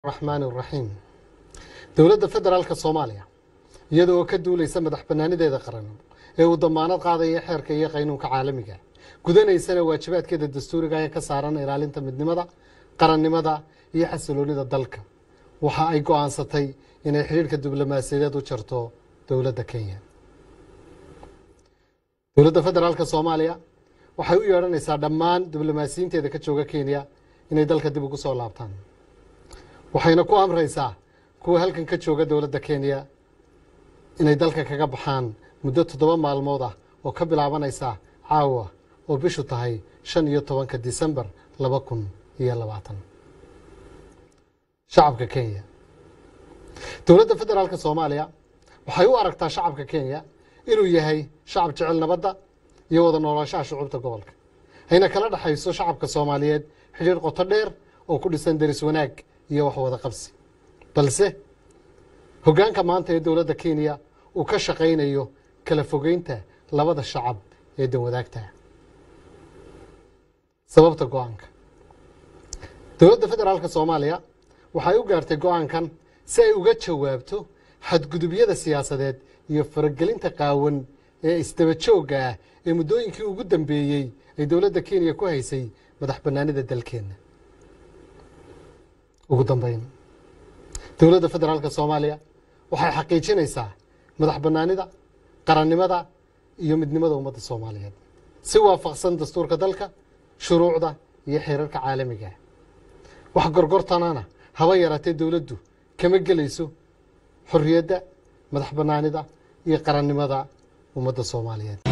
raxmaan iraxiim dowladda federaalka soomaaliya iyada oo ka duulaysa madax bannaanideeda qaran ee uu damaanad qaadaya xeerka iyo qaynuunka caalamiga gudanaysana waajibaadkeeda dastuuriga ee ka saaran ilaalinta midnimada qarannimada iyo xasiloonida dalka waxa ay go-aansatay inay xidhiirhka diblomaasiyadeed u jarto dowladda kenya dowladda federaalka soomaaliya waxay u yeedhanaysaa dhammaan diblomaasiyiinteeda ka jooga kenya inay dalka dib ugu soo laabtaan waxayna ku amraysaa kuwa halkan ka jooga dowladda kenya inay dalka kaga baxaan muddo toddoba maalmood ah oo ka bilaabanaysa caawa oo bishu tahay shan iyo tobanka disembar laba kun iyo labaatan shacabka kenya dowladda federaalka soomaaliya waxay u aragtaa shacabka kenya inuu yahay shacab jecel nabadda iyo wada noolaanshaha shucuubta gobolka ayna kala dhexayso shacabka soomaaliyeed xidhiir qoto dheer oo ku dhisan deris wanaag iyo wax wada qabsi balse hoggaanka maanta ee dowladda kenya uu ka shaqaynayo kala fogeynta labada shacab ee danwadaagta sababta go-aanka dowladda federaalka soomaaliya waxay u gaartay go-aankan si ay uga jawaabto xadgudubyada siyaasadeed iyo faragelinta qaawan ee isdaba joogga ah ee muddooyinkii ugu dambeeyey ay dowladda kenya ku haysay madax bannaanida dalkeenna ugu dambeyn dowladda federaalka soomaaliya waxay xaqiijinaysaa madax bannaanida qarannimada iyo midnimada ummadda soomaaliyeed si waafaqsan dastuurka dalka shuruucda iyo xeerarka caalamiga wax gorgortanana haba yaraatee dowladdu kama gelayso xorriyadda madax bannaanida iyo qarannimada ummadda soomaaliyeed